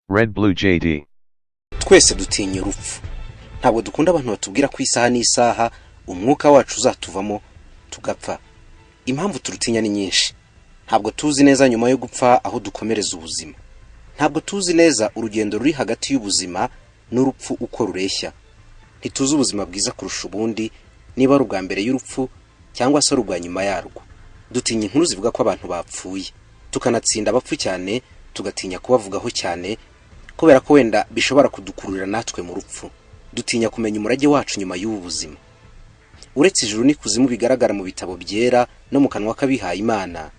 Red Blue JD. twese dutinya urupfu ntabwo dukunda abantu batubwira ko isaha n'isaha umwuka wacu uzatuvamo tugapfa impamvu turutinya ni nyinshi ntabwo tuzi neza nyuma yo gupfa aho dukomereza ubuzima ntabwo tuzi neza urugendo ruri hagati y'ubuzima n'urupfu uko rureshya ntituzi ubuzima bwiza kurusha ubundi niba ari ubwa mbere y'urupfu cyangwa se ari ubwa nyuma yarwo dutinya inkuru zivuga ko abantu bapfuye tukanatsinda abapfu cyane tugatinya kubavugaho cyane kubera ko wenda bishobora kudukururira natwe mu rupfu dutinya kumenya umurage wacu nyuma y'ubu buzima uretse ijuru n'ikuzimu bigaragara mu bitabo byera no mu kanwa k'abihaye imana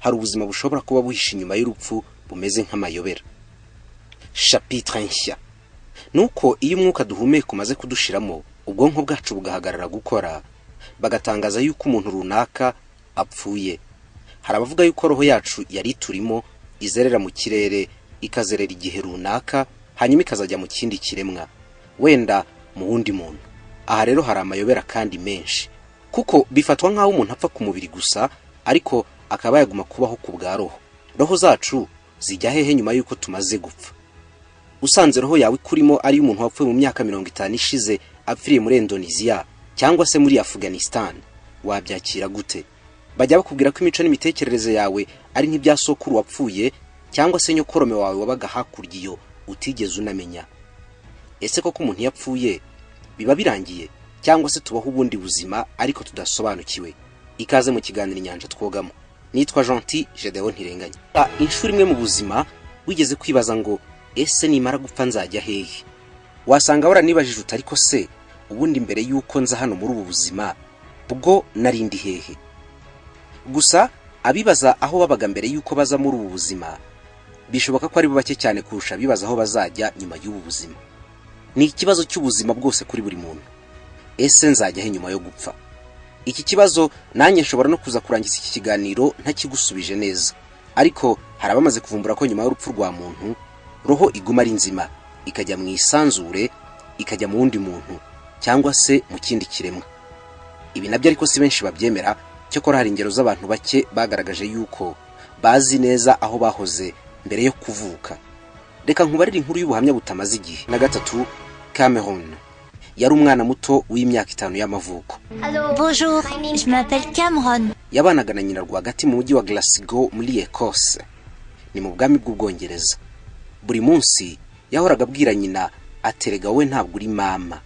hari ubuzima bushobora kuba buhishe inyuma y'urupfu bumeze nk'amayobera chapitre nshya nuko iyo umwuka duhumeka umaze kudushiramo ubwonko bwacu bugahagarara gukora bagatangaza yuko umuntu runaka apfuye hari abavuga yuko roho yacu yari iturimo izerera mu kirere ikazerera igihe runaka hanyuma ikazajya mu kindi kiremwa wenda mu wundi muntu aha rero hari amayobera kandi menshi kuko bifatwa nk'aho umuntu apfa ku mubiri gusa ariko akaba yaguma kubaho ku bwa roho roho zacu zijya hehe nyuma y'uko tumaze gupfa usanze roho yawe ikurimo ari umuntu wapfuye mu myaka mirongo itanu ishize apfiriye muri indoneziya cyangwa se muri afghanistan wabyakira gute bajya bakubwira ko imico n'imitekerereze yawe ari nk'ibya sokuru wapfuye cyangwa se nyokorome wawe wabaga hakurya iyo utigeze unamenya ese koko umuntu iyo apfuye biba birangiye cyangwa se tubaho ubundi buzima ariko tudasobanukiwe ikaze mu kiganiro inyanja twogamo nitwa Gentil Gedeon Ntirenganya Ah, inshuro imwe mu buzima wigeze kwibaza ngo ese nimara gupfa nzajya hehe wasanga waranibajije uti ariko se ubundi mbere y'uko nza hano muri ubu buzima bwo narindi hehe gusa abibaza aho babaga mbere y'uko baza muri ubu buzima bishoboka ko ari bo bake cyane kurusha abibaza aho bazajya nyuma y'ubu buzima ni ikibazo cy'ubuzima bwose kuri buri muntu ese nzajya he nyuma yo gupfa iki kibazo nanjye nshobora no kuza kurangiza iki kiganiro ntakigusubije neza ariko hari abamaze kuvumbura ko nyuma y'urupfu rwa muntu roho iguma ari nzima ikajya mu isanzure ikajya mu wundi muntu cyangwa se mu kindi kiremwa ibi nabyo ariko si benshi babyemera cyakora hari ingero z'abantu bake bagaragaje yuko bazi neza aho bahoze mbere yo kuvuka reka nkubarire inkuru y'ubuhamya butamaze igihe na gatatu cameron yari umwana muto w'imyaka itanu y'amavuko Allô, bonjour, je m'appelle Cameron. yabanaga na nyina rwagati mu mujyi wa Glasgow muri Ecosse ni mu bwami bw'ubwongereza buri munsi yahoraga abwira nyina aterega wowe ntabwo uri mama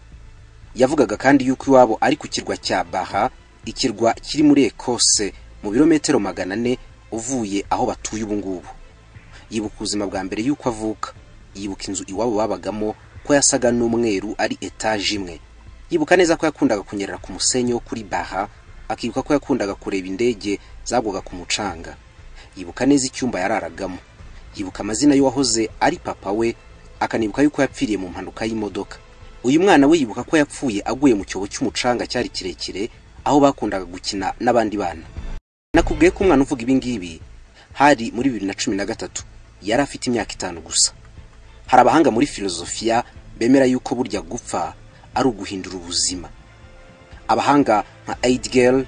yavugaga kandi yuko iwabo ari ku kirwa cya baha ikirwa kiri muri Ecosse mu birometero magana ane uvuye aho batuye ubu ngubu yibuka ubuzima bwa mbere y'uko avuka yibuka inzu iwabo babagamo ko yasaga n'umweru ari etaje imwe yibuka neza ko yakundaga kunyerera ku musenyi wo kuri baha akibuka ko yakundaga kureba indege zagwaga ku mucanga yibuka neza icyumba yararagamo yibuka amazina y'uwahoze ari papa we akanibuka yuko yapfiriye mu mpanuka y'imodoka uyu mwana we yibuka ko yapfuye aguye mu cyobo cy'umucanga cyari kirekire aho bakundaga gukina n'abandi bana nakubwiye ko umwana uvuga ibingibi hari muri bibiri na cumi na gatatu yari afite imyaka itanu gusa hari abahanga muri filozofiya bemera yuko burya gupfa ari uguhindura ubuzima abahanga nka Heidegger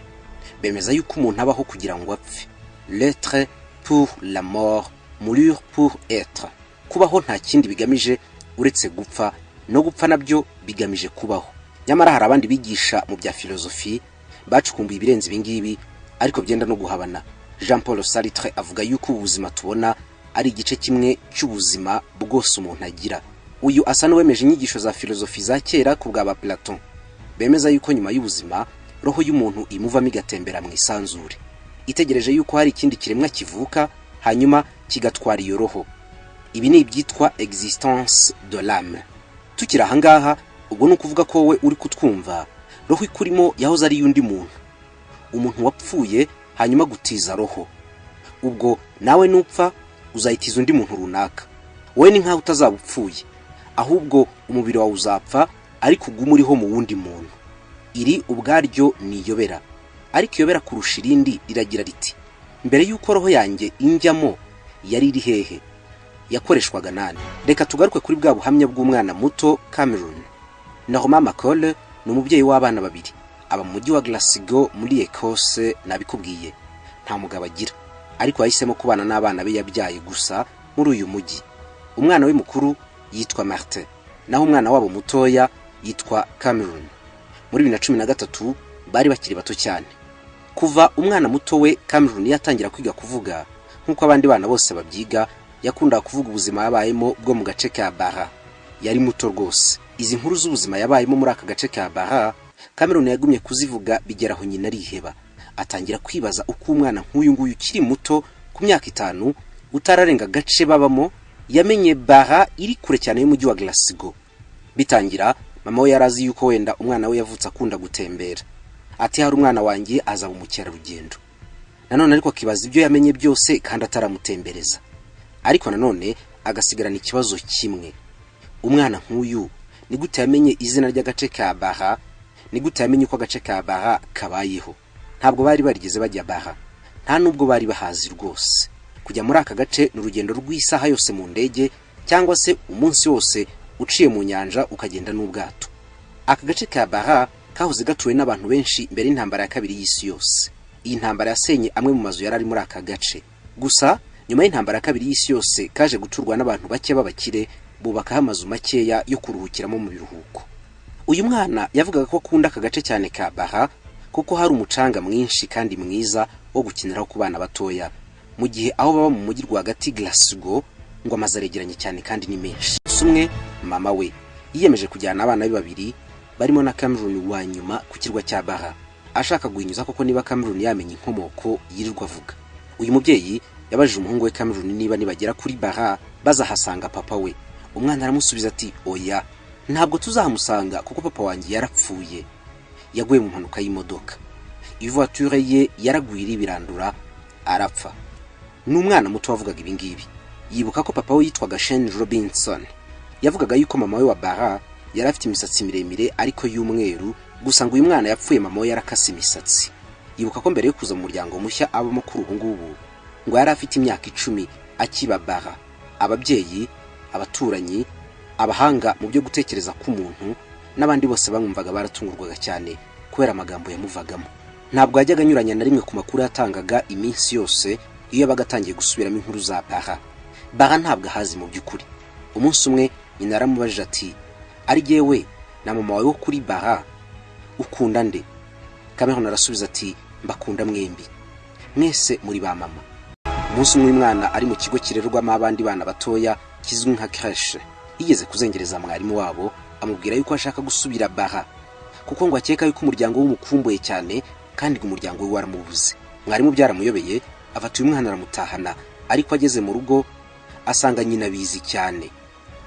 bemeza yuko umuntu abaho kugira ngo apfe l'être pour la mort mourir pour être kubaho nta kindi bigamije uretse gupfa no gupfa nabyo bigamije kubaho nyamara hari abandi bigisha mu bya filozofi bacukumbuye ibirenze ibingibi ariko byenda no guhabana jean paul sartre avuga yuko ubu buzima tubona ari igice kimwe cy'ubuzima bwose umuntu agira uyu asa n'uwemeje inyigisho za filozofi za kera ku bwa ba platon bemeza yuko nyuma y'ubuzima roho y'umuntu imuvamo igatembera mu isanzure itegereje yuko hari ikindi kiremwa kivuka hanyuma kigatwara iyo roho ibi ni ibyitwa existence de l'âme tukiri ahangaha ubwo ni ukuvuga ko wowe uri kutwumva roho ikurimo yahoze ari y'undi muntu umuntu wapfuye hanyuma gutiza roho ubwo nawe nupfa uzayitiza undi muntu runaka wowe ni nk'aho utazaba upfuye ahubwo umubiri wawe uzapfa ariko ugume uriho mu wundi muntu iri ubwaryo ni iyobera ariko iyobera kurusha irindi riragira riti mbere y'uko roho yanjye injyamo yari iri hehe yakoreshwaga nande reka tugaruke kuri bwa buhamya bw'umwana muto cameron norma macole ni umubyeyi w'abana babiri aba mu mujyi wa glasgow muri ecosse nabikubwiye nta mugabo agira ariko yahisemo kubana n'abana be yabyaye gusa muri uyu mujyi umwana we mukuru yitwa martin naho umwana wabo mutoya yitwa cameron muri bibiri na cumi na gatatu bari bakiri bato cyane kuva umwana muto we cameron yatangira kwiga kuvuga nk'uko abandi bana bose babyiga yakundaga kuvuga ubuzima yabayemo bwo mu gace ka bara yari muto rwose izi nkuru z'ubuzima yabayemo muri aka gace ka bara cameron yagumye kuzivuga bigera aho nyina ariheba atangira kwibaza uko umwana nk'uyu nguyu ukiri muto ku myaka itanu utararenga agace babamo yamenye bara iri kure cyane y'umujyi wa Glasgow bitangira mama we yari azi yuko wenda umwana we yavutse akunda gutembera ati hari umwana wanjye azaba umukerarugendo nanone ariko akibaza ibyo yamenye byose kandi ataramutembereza ariko nanone agasigarana ikibazo kimwe umwana nk'uyu ni gute yamenye izina ry'agace ka baha ni gute yamenye uko agace ka baha kabayeho ntabwo bari barigeze bajya baha nta nubwo bari bahazi rwose kujya muri aka gace ni urugendo rw'isaha yose mu ndege cyangwa se umunsi wose uciye mu nyanja ukagenda n'ubwato aka gace ka baha kahoze gatuwe n'abantu benshi mbere y'intambara ya kabiri y'isi yose iyi ntambara yasenye amwe mu mazu yari ari muri aka gace gusa nyuma y'intambara ya kabiri y'isi yose kaje guturwa n'abantu bake b'abakire bubakaho amazu makeya yo kuruhukiramo mu biruhuko uyu mwana yavugaga ko akunda aka gace cyane ka baha kuko hari umucanga mwinshi kandi mwiza wo gukiniraho ku bana batoya mu gihe aho baba mu mujyi rwagati Glasgow ngo amazu aregeranye cyane kandi ni menshi umwe mama we yiyemeje kujyana abana be babiri barimo na Cameroon wa nyuma ku kirwa cya Baha ashaka guhinyuza koko niba Cameroon yamenye inkomoko yirirwa avuga uyu mubyeyi yabajije umuhungu we Cameroon niba nibagera kuri Baha bazahasanga papa we umwana aramusubiza ati oya ntabwo tuzahamusanga kuko papa wanjye yarapfuye yaguye mu mpanuka y'imodoka ivoiture ye yaragwira ibirandura arapfa ni umwana muto wavugaga ibi ngibi yibuka ko papa we yitwaga Shane Robinson yavugaga yuko mama we wa Bara yari afite imisatsi miremire ariko y'umweru gusa ngo uyu mwana yapfuye mama we yarakase imisatsi yibuka ko mbere yo kuza mu muryango mushya abamo kuri ubu ngubu ngo yari afite imyaka icumi akiba Bara ababyeyi abaturanyi abahanga mu byo gutekereza k'umuntu n'abandi bose bamwumvaga baratungurwaga cyane kubera amagambo yamuvagamo ntabwo yajyaga anyuranya na rimwe ku makuru yatangaga iminsi yose iyo yabaga atangiye gusubiramo inkuru za Bara Bara ntabwo ahazi mu by'ukuri umunsi umwe nyina yaramubajije ati ari jyewe na mama wawe wo kuri Bara ukunda nde Cameron arasubiza ati mbakunda mwembi mwese muri ba mama umunsi umwe umwana ari mu kigo kirerwamo abandi bana batoya kizwi nka creche yigeze kuzengereza mwarimu wabo amubwira yuko ashaka gusubira Bara kuko ngo akeka yuko umuryango w'umukumbuye cyane kandi ngo umuryango we waramubuze mwarimu byaramuyobeye afata uyu mwana aramutahana ariko ageze mu rugo asanga nyina abizi cyane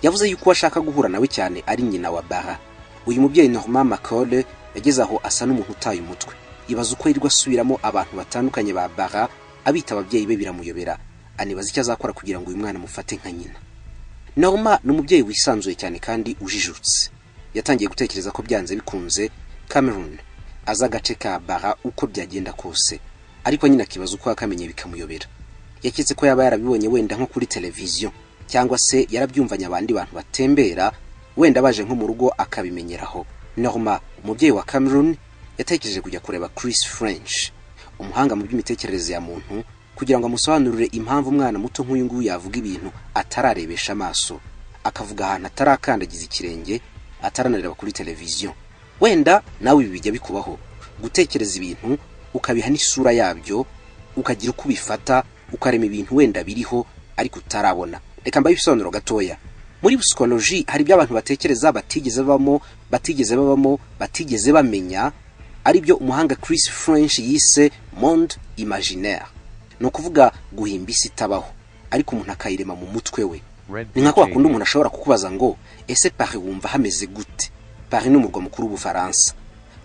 yavuze yuko uwo ashaka guhura nawe cyane ari nyina wa Bara uyu mubyeyi Norma Macole yageze aho asa n'umuntu utaye umutwe ibaza uko yirirwa asubiramo abantu batandukanye ba Bara abita ababyeyi be biramuyobera anibaza icyo azakora kugira ngo uyu mwana amufate nka nyina Norma ni umubyeyi wisanzuye cyane kandi ujijutse yatangiye gutekereza ko byanze bikunze Cameroon aza agace ka Bara uko byagenda kose ariko nyine akibaza uko yakamenye bikamuyobera yaketse ko yaba yarabibonye wenda nko kuri televiziyo cyangwa se yarabyumvanye abandi bantu batembera wenda baje nko mu rugo akabimenyeraho Norma umubyeyi wa Cameroon yatekereje kujya kureba Chris French umuhanga mu by'imitekerereze ya muntu kugira ngo amusobanurire impamvu umwana muto nk'uyu nguyu yavuga ibintu atararebesha amaso akavuga ahantu atarakandagiza ikirenge ataranareba kuri televiziyo wenda nawe ibi bijya bikubaho gutekereza ibintu ukabiha n'isura yabyo ukagira uko ubifata ukarema ibintu wenda biriho ariko utarabona reka mbaye ibisobanuro gatoya muri psychology hari ibyo abantu batekereza batigeze babamo batigeze babamo batigeze bamenya ari byo umuhanga Chris French yise monde imaginaire ni ukuvuga guhimba isi itabaho ariko umuntu akayirema mu mutwe we ni nka ko wakunda umuntu ashobora kukubaza ngo ese Paris wumva hameze gute Paris ni umurwa mukuru w'Ubufaransa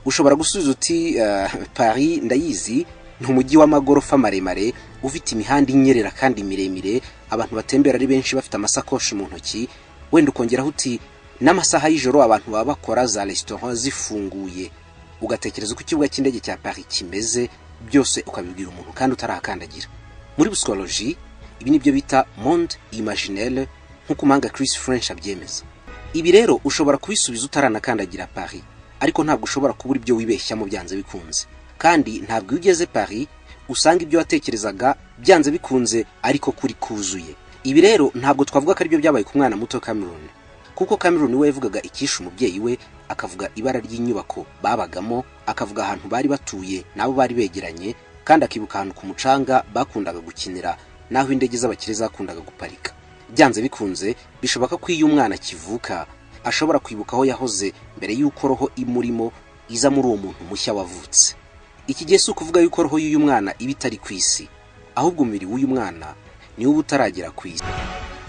ushobora gusubiza uti eh, Paris ndayizi ni umujyi w'amagorofa maremare ufite imihanda inyerera kandi miremire abantu batembera ari benshi bafite amasakoshi mu ntoki wenda ukongeraho uti n'amasaha y'ijoro abantu baba bakora za resitora zifunguye ugatekereza uko ikibuga cy'indege cya Paris kimeze byose ukabibwira umuntu kandi utarakandagira muri psychology ibi nibyo bita monde imaginaire nk'uko umanga Chris French abyemeza ibi rero ushobora kubisubiza utaranakandagira Paris ariko ntabwo ushobora kubura ibyo wibeshyamo byanze bikunze kandi ntabwo iyo ugeze Paris usanga ibyo watekerezaga byanze bikunze ariko kuri kuzuye ibi rero ntabwo twavuga ko aribyo byabaye ku mwana muto Cameron kuko Cameron we yavugaga icyishe umubyeyi we akavuga ibara ry'inyubako babagamo akavuga ahantu bari batuye n'abo bari begeranye kandi akibuka ahantu ku mucanga bakundaga gukinira n'aho indege z'abakire zakundaga guparika byanze bikunze bishoboka ko iyo umwana akivuka ashobora kwibuka aho yahoze mbere y'uko roho imurimo iza muri uwo muntu mushya wavutse iki gihe si ukuvuga yuko roho y'uyu mwana iba itari ku isi ahubwo umubiri w'uyu mwana niwo uba utaragera ku isi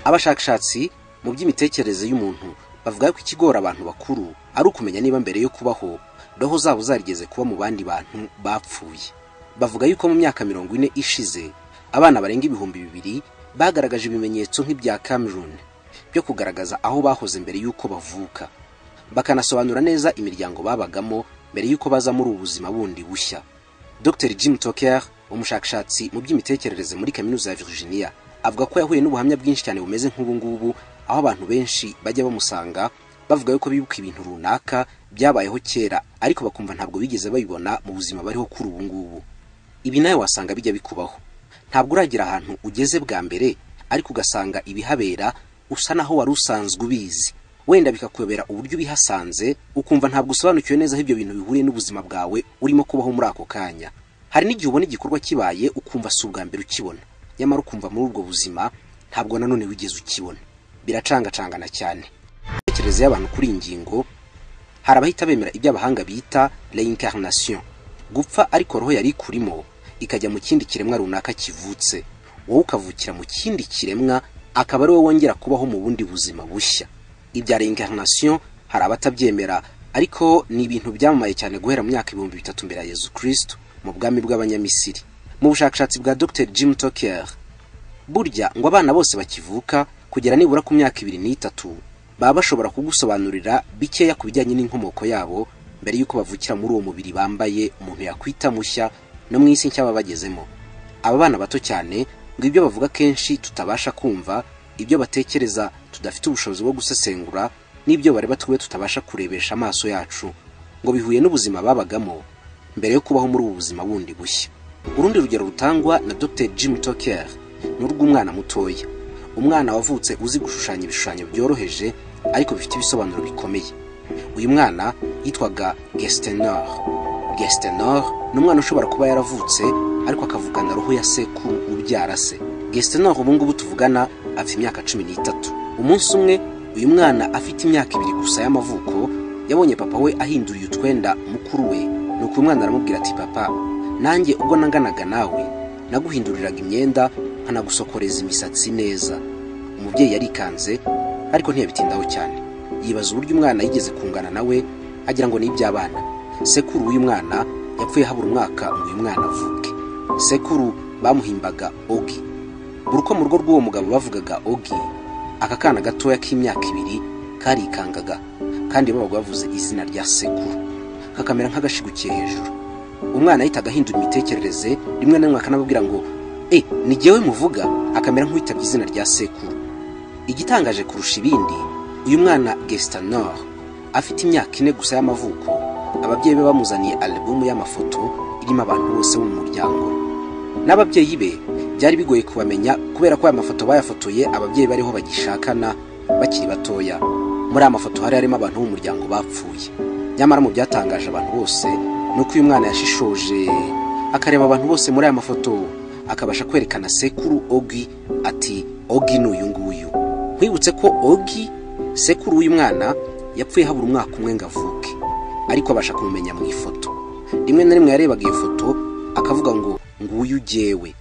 abashakashatsi mu by'imitekerereze y'umuntu bavuga ko ikigora abantu bakuru ari ukumenya niba mbere yo kubaho roho zabo zarigeze kuba mu bandi bantu bapfuye bavuga yuko mu myaka mirongo ine ishize abana barenga ibihumbi bibiri bagaragaje ibimenyetso nk'ibya Cameroon byo kugaragaza aho bahoze mbere y'uko bavuka bakanasobanura neza imiryango babagamo mbere y'uko baza muri ubu buzima bundi bushya Dr Jim Tucker umushakashatsi mu by'imitekerereze muri kaminuza ya Virginia avuga ko yahuye n'ubuhamya bwinshi cyane bumeze nk'ubu ngubu aho abantu benshi bajya bamusanga bavuga yuko bibuka ibintu runaka byabayeho kera ariko bakumva ntabwo bigeze babibona mu buzima bariho kuri ubu ngubu ibi nawe wasanga bijya bikubaho ntabwo uragira ahantu ugeze bwa mbere ariko ugasanga ibihabera usa naho wari usanzwe ubizi wenda bikakuyobera uburyo ubihasanze ukumva ntabwo usobanukiwe neza aho ibyo bintu bihuriye n'ubuzima bwawe urimo kubaho muri ako kanya hari n'igihe ubona igikorwa kibaye ukumva si ubwa mbere ukibona nyamara ukumva muri ubwo buzima ntabwo nanone wigeze ukibona biracangacangana cyane imitekerereze y'abantu kuri iyi ngingo hari abahita bemera ibyo abahanga bita reincarnation gupfa ariko roho yari ikurimo ikajya mu kindi kiremwa runaka kivutse wowe ukavukira mu kindi kiremwa akaba ari wowe wongera kubaho mu bundi buzima bushya ibya reincarnation hari abatabyemera ariko ni ibintu byamamaye cyane guhera mu myaka ibihumbi bitatu mbere ya yezu kristo mu bwami bw'abanyamisiri mu bushakashatsi bwa dr jim toker burya ngo abana bose bakivuka kugera nibura ku myaka ibiri n'itatu baba bashobora kugusobanurira bikeya ku bijyanye n'inkomoko yabo mbere y'uko bavukira muri uwo mubiri bambaye umuntu yakwita mushya no mu isi nshya baba bagezemo aba bana bato cyane ngo ibyo bavuga kenshi tutabasha kumva ibyo batekereza tudafite ubushobozi bwo gusesengura n'ibyo bareba twe tutabasha kurebesha amaso yacu ngo bihuye n'ubuzima babagamo mbere yo kubaho muri ubu buzima bundi bushya urundi rugero rutangwa na dr jim toker ni urw'umwana mutoya umwana wavutse uzi gushushanya ibishushanyo byoroheje ariko bifite ibisobanuro bikomeye uyu mwana yitwaga gestenor gestenor ni umwana ushobora kuba yaravutse ariko akavugana roho ya sekuru ubyara se gestenor ubu ngubu tuvugana afite imyaka cumi n'itatu umunsi umwe uyu mwana afite imyaka ibiri gusa y'amavuko yabonye papa we ahinduriye utwenda mukuru we nuko uyu mwana aramubwira ati papa nanjye ubwo nanganaga nawe naguhinduriraga imyenda nkanagusokoreza imisatsi neza umubyeyi yarikanze ariko ntiyabitindaho cyane yibaza uburyo umwana yigeze kungana nawe agira ngo ni iby'abana sekuru w'uyu mwana yapfuye habura umwaka ngo uyu mwana avuke sekuru bamuhimbaga ogi buri uko mu rugo rw'uwo mugabo bavugaga ogi aka kana gatoya k'imyaka ibiri karikangaga kandi babaga bavuze izina rya sekuru kakamera nk'agashigukiye hejuru umwana yahitaga ahindura imitekerereze rimwe na rimwe akanababwira ngo e ni jyewe muvuga akamera nk'uwitabye izina rya sekuru igitangaje kurusha ibindi uyu mwana gesitanor afite imyaka ine gusa y'amavuko ababyeyi be bamuzaniye alubumu y'amafoto irimo abantu bose bo mu muryango n'ababyeyi be byari bigoye kubamenya kubera ko aya mafoto bayafotoye ababyeyi bariho bagishakana bakiri batoya muri aya mafoto hari harimo abantu b'umuryango bapfuye nyamara mu byatangaje abantu bose ni uko uyu mwana yashishoje akareba abantu bose muri aya mafoto akabasha kwerekana sekuru ogi ati ogi ni uyu nguyu nkwibutse ko ogi sekuru w'uyu mwana yapfuye habura umwaka umwe ngo avuke ariko abasha kumumenya mu ifoto rimwe na rimwe yarebaga iyo foto akavuga ngo nguyu ujyewe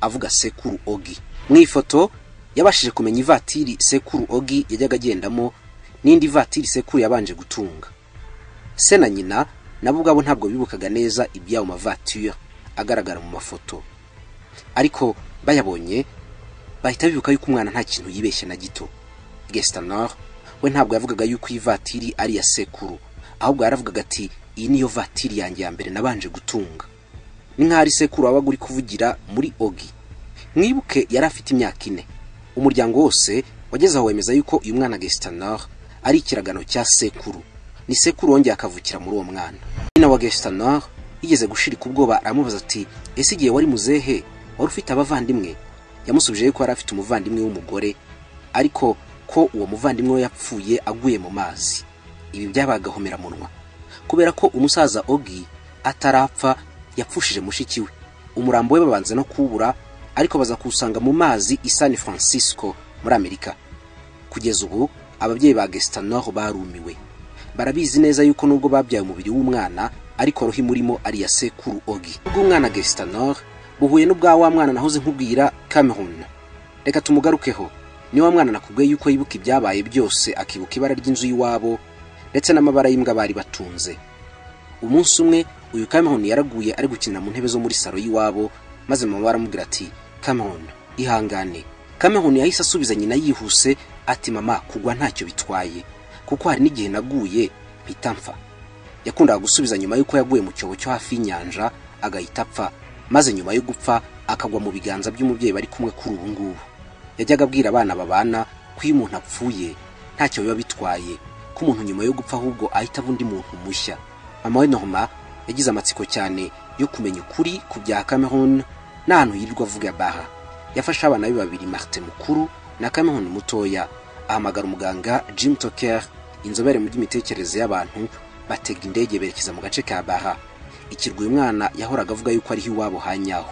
avuga sekuru ogi mu ifoto yabashije kumenya ivatiri sekuru ogi yajyaga agendamo n'indi vatiri sekuru yabanje gutunga se na nyina nabo ubwabo ntabwo bibukaga neza iby'ayo mavatire agaragara mu mafoto ariko bayabonye bahita bibuka yuko umwana nta kintu yibeshye na gito gesitanor we ntabwo yavugaga yuko iyi vatiri ari iya sekuru ahubwo yaravugaga ati iyi niyo vatiri yanjye ya mbere nabanje gutunga ni nk'aho ari sekuru wabaga uri kuvugira muri ogi mwibuke yari afite imyaka ine umuryango wose wageze aho wemeza yuko uyu mwana gesitanor ari ikiragano cya sekuru ni sekuru wongeye akavukira muri uwo mwana nyina wa gesitanor yigeze gushirika ubwoba aramubaza ati ese igihe wari muzehe wari ufite abavandimwe yamusubije yuko yari afite umuvandimwe w'umugore ariko ko uwo muvandimwe we yapfuye aguye mu mazi ibi byabagahomera munwa kubera ko umusaza ogi atarapfa yapfushije mushiki we umurambo we babanza no kuwubura ariko baza kuwusanga mu mazi i san francisco muri amerika kugeza ubu ababyeyi ba gesitanoro barumiwe barabizi neza yuko nubwo babyaye umubiri w'umwana ariko roho imurimo ari iya sekuru ogi ubwo umwana gesitanoro buhuye n'ubwa wa mwana nahoze nkubwira cameron reka tumugarukeho ni wa mwana nakubwiye yuko yibuka ibyabaye byose akibuka ibara ry'inzu y'iwabo ndetse n'amabara y'imbwa bari batunze umunsi umwe uyu cameron yaraguye ari gukinira mu ntebe zo muri salo y'iwabo maze mama aramubwira ati cameron ihangane cameron yahise asubiza nyina yihuse ati mama kugwa ntacyo bitwaye kuko hari n'igihe naguye mpita mpfa yakundaga gusubiza nyuma y'uko yaguye mu cyobo cyo hafi y'inyanja agahita apfa maze nyuma yo gupfa akagwa mu biganza by'umubyeyi bari kumwe kuri ubu ngubu yajyaga abwira abana babana ko iyo umuntu apfuye ntacyo biba bitwaye ko umuntu nyuma yo gupfa ahubwo ahita aba undi muntu mushya mama we norma yagize amatsiko cyane yo kumenya ukuri ku bya cameron n'ahantu yirirwa avuga baha yafashe abana be babiri marite mukuru na cameron mutoya ahamagara umuganga jim toker inzobere mu by'imitekerereze y'abantu batega indege berekeza mu gace ka baha ikirwa uyu mwana yahoraga avuga yuko ariho iwabo hanyaho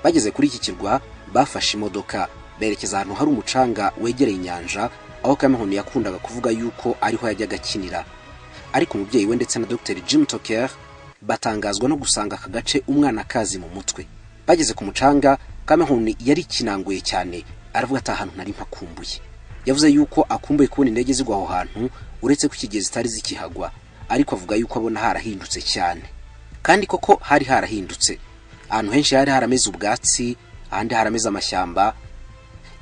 bageze kuri iki kirwa bafashe imodoka berekeza ahantu hari umucanga wegereye inyanja aho cameron yakundaga kuvuga yuko ariho yajyaga akinira ariko umubyeyi we ndetse na dr jim toker batangazwa no gusanga aka gace umwana akazi mu mutwe bageze ku mucanga cameron yari kinanguye cyane aravuga ati ahantu nari mpakumbuye yavuze yuko akumbuye kubona indege zigwa aho hantu uretse ko ikigezi zitari zikihagwa ariko avuga yuko abona harahindutse cyane kandi koko hari harahindutse ahantu henshi hari harameze ubwatsi ahandi harameze amashyamba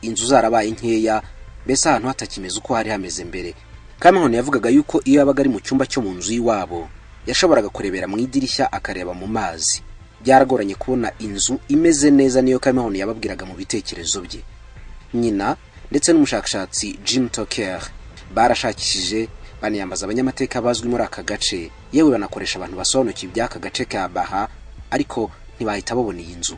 inzu zarabaye nkeya mbese ahantu hatakimeze uko hari hameze mbere cameron yavugaga yuko iyo yabaga ari mu cyumba cyo mu nzu y'iwabo yashoboraga kurebera mu idirishya akareba mu mazi byaragoranye kubona inzu imeze neza niyo cameron yababwiraga mu bitekerezo bye nyina ndetse n'umushakashatsi jim toker barashakishije baniyambaza abanyamateka bazwi muri aka gace yewe banakoresha abantu basobanukiwe iby'aka gace ka baha ariko ntibahita babona iyi nzu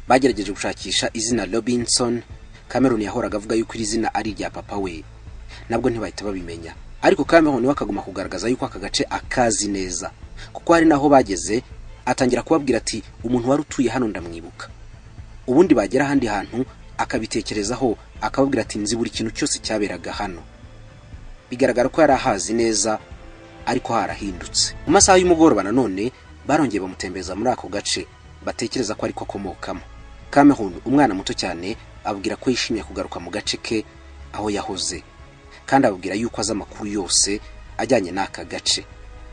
bagerageje gushakisha izina robinson cameron yahoraga avuga yuko iri zina ari irya papa we nabwo ntibahita babimenya ariko cameron we akaguma kugaragaza yuko aka gace akazi neza kuko hari n'aho bageze atangira kubabwira ati umuntu wari utuye hano ndamwibuka ubundi bagera ahandi hantu akabitekerezaho akababwira ati nzi buri kintu cyose cyaberaga hano bigaragara ko yari ahazi neza ariko harahindutse mu masaha y'umugoroba nanone barongeye bamutembereza muri ako gace batekereza ko ariko akomokamo cameron umwana muto cyane ababwira ko yishimiye kugaruka mu gace ke aho yahoze kandi ababwira yuko azi amakuru yose ajyanye n'aka gace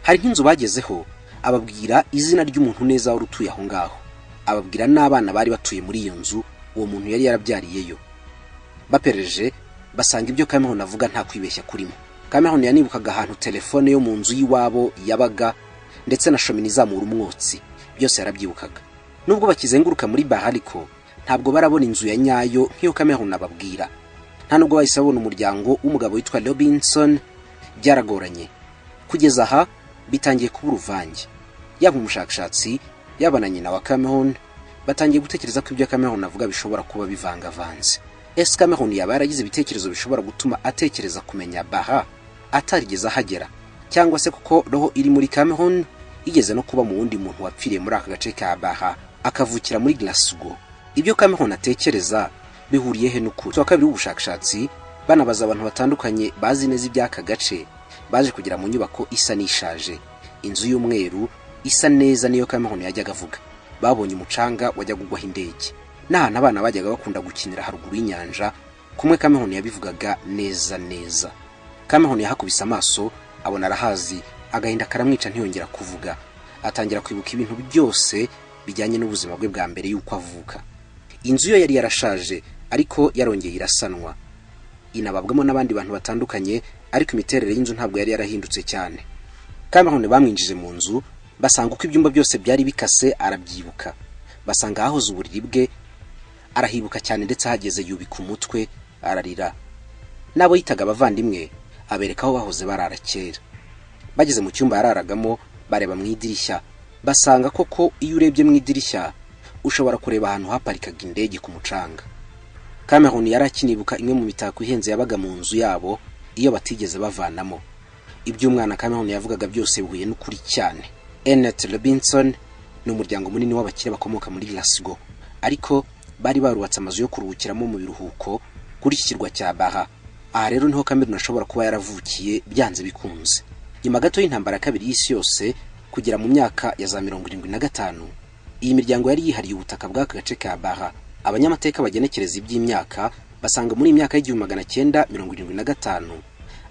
hari nk'inzu bagezeho ababwira izina ry'umuntu neza wari utuye aho ngaho ababwira n'abana bari batuye muri iyo nzu uwo muntu yari yarabyariyeyo bapereje basanga ibyo Cameron avuga nta kwibeshya kurimo Cameron yanibukaga ahantu telefone yo mu nzu y'iwabo yabaga ndetse na shomini izamura umwotsi byose yarabyibukaga nubwo bakizenguruka muri baha ariko ntabwo barabona inzu ya nyayo nk'iyo Cameron ababwira nta nubwo bahise babona umuryango w'umugabo witwa Robinson byaragoranye kugeza aha bitangiye kuba uruvange yaba umushakashatsi yaba na nyina wa Cameron batangiye gutekereza ko ibyo Cameron avuga bishobora kuba bivangavanze ese Cameron yaba yaragize ibitekerezo bishobora gutuma atekereza kumenya baha atarigeze ahagera cyangwa se kuko roho iri muri Cameron igeze no kuba mu wundi muntu wapfiriye muri aka gace ka baha akavukira muri Glasgow ibyo Cameron atekereza bihuriye he n'ukuri wa kabiri w'ubushakashatsi banabaza abantu batandukanye bazi neza iby'aka gace baje kugera mu nyubako isa n'ishaje inzu y'umweru isa neza niyo Cameron yajyaga avuga babonye umucanga wajyaga ugwaho indege n'ahantu abana bajyaga bakunda gukinira haruguru y'inyanja kumwe Cameron yabivugaga neza neza Cameron yahakubise amaso abona arahazi agahinda karamwica ntiyongera kuvuga atangira kwibuka ibintu byose bijyanye n'ubuzima bwe bwa mbere y'uko avuka inzu yo yari yarashaje ariko yarongeye irasanwa inababwamo n'abandi bantu batandukanye ariko imiterere y'inzu ntabwo yari yarahindutse cyane Cameron bamwinjije mu nzu basanga uko ibyumba byose byari bikase arabyibuka basanga ahahoze uburiri bwe arahibuka cyane ndetse ahageze yubika umutwe ararira n'abo yitaga abavandimwe abereka aho bahoze barara kera bageze mu cyumba yararagamo bareba mu idirishya basanga koko iyo urebye mu idirishya ushobora kureba ahantu haparikaga indege ku mucanga Cameroon yari akinibuka imwe mu mitako ihenze yabaga mu nzu yabo iyo batigeze bavanamo iby'umwana Cameroon yavugaga byose bihuye n'ukuri cyane Ennet Robinson ni umuryango munini w'abakire bakomoka muri Glasgow ariko bari barubatse amazu yo kuruhukiramo mu biruhuko kuri iki kirwa cya Baha aha rero niho Cameroon ashobora kuba yaravukiye byanze bikunze nyuma gato y'intambara ya kabiri y'isi yose kugera mu myaka ya za mirongo irindwi na gatanu iyi miryango yari yihariye ubutaka bw'aka gace ka Baha abanyamateka bagenekereza iby'imyaka basanga muri iyi myaka y'igihumbi magana cyenda mirongo irindwi na gatanu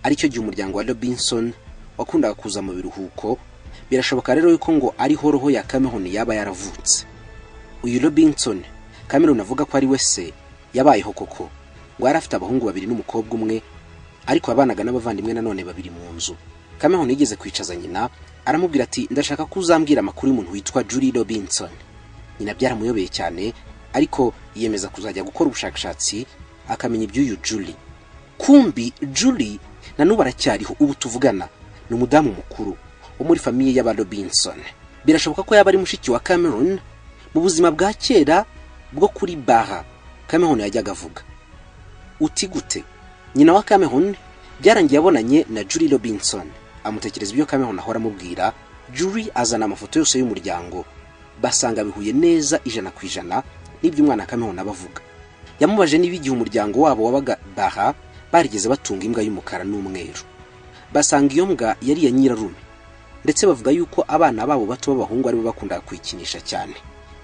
aricyo gihe umuryango wa Robinson wakundaga kuza mu biruhuko birashoboka rero yuko ngo ariho roho ya Cameroon yaba yaravutse uyu Robinson Cameroon avuga ko ari we se yabayeho koko ngo yari afite abahungu babiri n'umukobwa umwe ariko yabanaga n'abavandimwe nanone babiri mu nzu Cameroon yigeze kwicaza nyina aramubwira ati ndashaka ko uzambwira amakuru y'umuntu witwa Julie Robinson nyina byaramuyobeye cyane ariko yiyemeza kuzajya gukora ubushakashatsi akamenya iby'uyu Julie kumbi Julie na n'ubu aracyariho ubu tuvugana ni umudamu mukuru wo muri famiye y'aba Robinson birashoboka ko yaba ari mushiki wa Cameroon mu buzima bwa kera bwo kuri Baha Cameroon yajyaga avuga uti gute nyina wa Cameroon byarangiye abonanye na Julie Robinson amutekereza ibyo Cameroon ahora amubwira Julie azana amafoto yose y'umuryango basanga bihuye neza ijana ku ijana n'iby'umwana Cameroon aba avuga yamubaje niba igihe umuryango wabo wabaga Baha barigeze batunga imbwa y'umukara n'umweru basanga iyo mbwa yari iya nyirarume ndetse bavuga yuko abana babo bato b'abahungu aribo bakundaga kuyikinisha cyane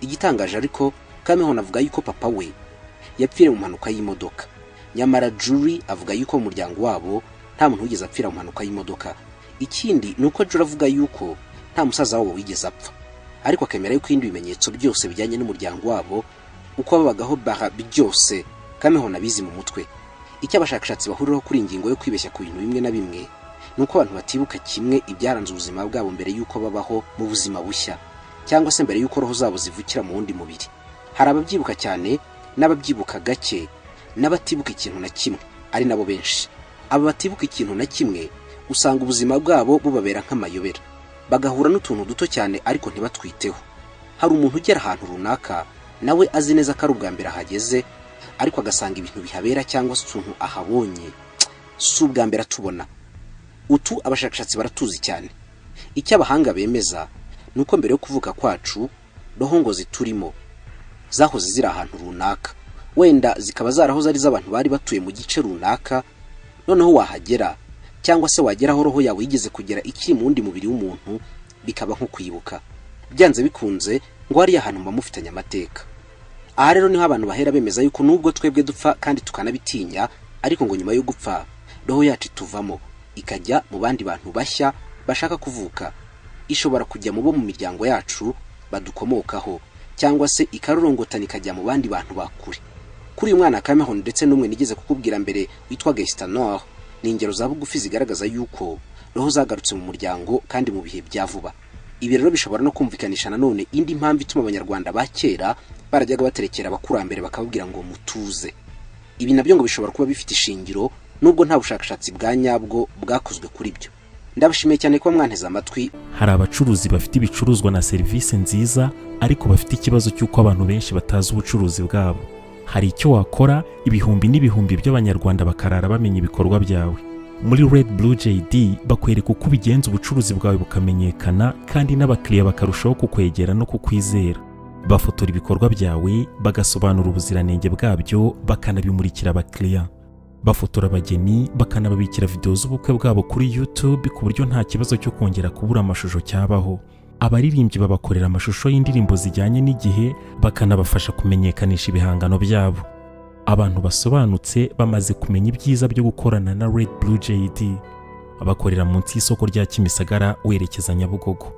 igitangaje ariko Cameron avuga yuko papa we yapfiriye mu mpanuka y'imodoka nyamara Julie avuga yuko mu muryango wabo nta muntu wigeze apfira mu mpanuka y'imodoka ikindi ni uko Julie avuga yuko nta musaza wabo wigeze apfa ariko akemera yuko ibindi bimenyetso byose bijyanye n'umuryango wabo uko babagaho baha byose Cameron abizi mu mutwe icyo abashakashatsi bahuriraho kuri iyi ngingo yo kwibeshya ku bintu bimwe na bimwe ni uko abantu batibuka kimwe ibyaranze ubuzima bwabo mbere y'uko babaho mu buzima bushya cyangwa se mbere y'uko roho zabo zivukira mu wundi mubiri hari ababyibuka cyane n'ababyibuka gake n'abatibuka ikintu na kimwe ari nabo benshi aba batibuka ikintu na kimwe usanga ubuzima bwabo bubabera nk'amayobera bagahura n'utuntu duto cyane ariko ntibatwiteho hari umuntu ugera ahantu runaka nawe azi neza ko ari ubwa mbere ahageze ariko agasanga ibintu bihabera cyangwa se utuntu ahabonye si ubwa mbere atubona utu abashakashatsi baratuzi cyane icyo abahanga bemeza ni uko mbere yo kuvuka kwacu roho ngo ziturimo zahoze ziri ahantu runaka wenda zikaba zarahoze ari iz'abantu bari batuye mu gice runaka noneho wahagera cyangwa se wagera aho roho yawe yigeze kugera ikiri mu wundi mubiri w'umuntu bikaba nko kwibuka byanze bikunze ngo hariya hantu muba mufitanye amateka aha rero niho abantu bahera bemeza yuko nubwo twebwe dupfa kandi tukanabitinya ariko ngo nyuma yo gupfa roho yacu ituvamo ikajya mu bandi bantu bashya bashaka kuvuka ishobora kujya mu bo mu miryango yacu badukomokaho cyangwa se ikarorongotana ikajya mu bandi bantu bakure kuri uyu mwana Cameroon ndetse n'umwe nigeze kukubwira mbere witwa Gestanor ni ingero za bugufi zigaragaza yuko roho zagarutse mu muryango kandi mu bihe bya vuba ibi rero bishobora no kumvikanisha nanone indi mpamvu ituma abanyarwanda ba kera barajyaga baterekera abakurambere bakababwira ngo mutuze ibi nabyo ngo bishobora kuba bifite ishingiro nubwo nta bushakashatsi bwa nyabwo bwakozwe kuri byo ndabashimiye cyane kuba mwanteze amatwi hari abacuruzi bafite ibicuruzwa na serivisi nziza ariko bafite ikibazo cy'uko abantu benshi batazi ubucuruzi bwabo hari icyo wakora ibihumbi n'ibihumbi by'abanyarwanda bakarara bamenya ibikorwa byawe muri red blue jd bakwereka uko ubigenza ubucuruzi bwawe bukamenyekana kandi n'abakiriya bakarushaho kukwegera no kukwizera bafotora ibikorwa byawe bagasobanura ubuziranenge bwabyo bakanabimurikira abakiriya bafotora abageni bakanababikira videwo z'ubukwe bwabo kuri YouTube ku buryo nta kibazo cyo kongera kubura amashusho cyabaho abaririmbyi babakorera amashusho y'indirimbo zijyanye n'igihe bakanabafasha kumenyekanisha ibihangano byabo abantu basobanutse bamaze kumenya ibyiza byo gukorana na Red Blue JD bakorera munsi y'isoko rya Kimisagara werekeza Nyabugogo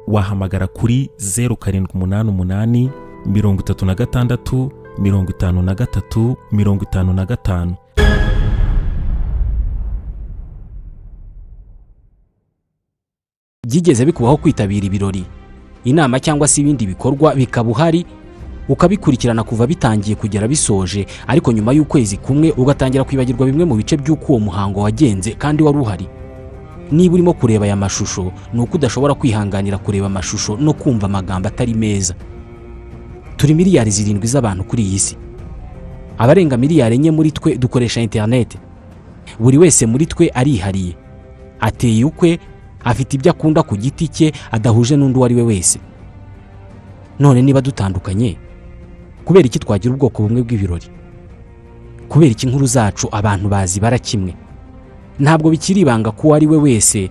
wahamagara kuri 0788 36 53 55 byigeze bikubaho kwitabira ibirori inama cyangwa se ibindi bikorwa bikaba uhari ukabikurikirana kuva bitangiye kugera bisoje ariko nyuma y'ukwezi kumwe ugatangira kwibagirwa bimwe mu bice by'uko uwo muhango wagenze kandi wari uhari niba urimo kureba aya mashusho ni uko udashobora kwihanganira kureba amashusho no kumva amagambo atari meza turi miliyari zirindwi z'abantu kuri iyi si abarenga miliyari enye muri twe dukoresha interineti buri wese muri twe arihariye ateye ukwe afite ibyo akunda ku giti cye adahuje n'undi uwo ari we wese none niba dutandukanye kubera iki twagira ubwoko bumwe bw'ibirori kubera iki inkuru zacu abantu bazibara kimwe ntabwo bikiri ibanga ko uwo ari we wese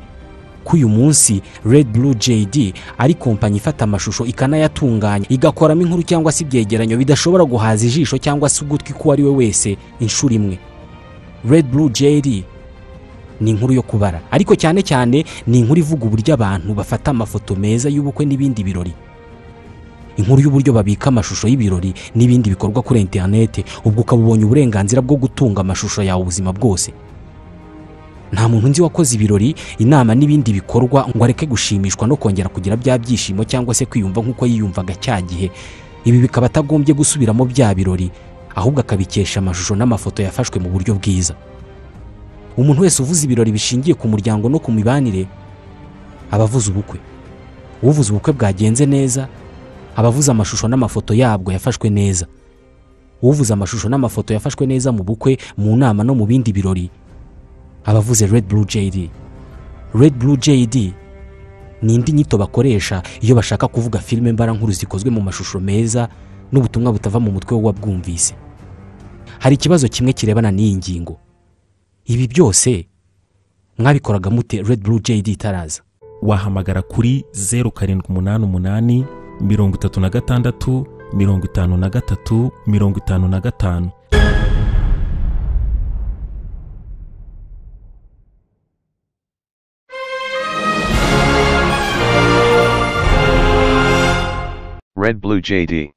ko uyu munsi Red Blue JD ari kompanyi ifata amashusho ikanayatunganya igakoramo inkuru cyangwa se ibyegeranyo bidashobora guhaza ijisho cyangwa se ugutwi k'uwo ari we wese inshuro imwe Red Blue JD ni inkuru yo kubara ariko cyane cyane ni inkuru ivuga uburyo abantu bafata amafoto meza y'ubukwe n'ibindi birori inkuru y'uburyo babika amashusho y'ibirori n'ibindi bikorwa kuri interinete ubwo ukaba ubonye uburenganzira bwo gutunga amashusho yawe ubuzima bwose nta muntu nzi wakoze ibirori inama n'ibindi bikorwa ngo areke gushimishwa no kongera kugira bya byishimo cyangwa se kwiyumva nk'uko yiyumvaga cya gihe ibi bikaba atagombye gusubiramo bya birori ahubwo akabikesha amashusho n'amafoto yafashwe mu buryo bwiza umuntu wese uvuze ibirori bishingiye ku muryango no ku mibanire aba avuze ubukwe uvuze ubukwe bwagenze neza aba avuze amashusho n'amafoto yabwo yafashwe neza uvuze amashusho n'amafoto yafashwe neza mu bukwe mu nama no mu bindi birori aba avuze Red Blue JD Red Blue JD ni indi nyito bakoresha iyo bashaka kuvuga filime mbarankuru zikozwe mu mashusho meza n'ubutumwa butava mu mutwe w'uwabwumvise hari ikibazo kimwe kirebana n'iyi ngingo ibi byose mwabikoraga mute Red Blue JD itaraza wahamagara kuri zeru karindwi umunani umunani mirongo itatu na gatandatu mirongo itanu na gatatu mirongo itanu na gatanu Red Blue JD.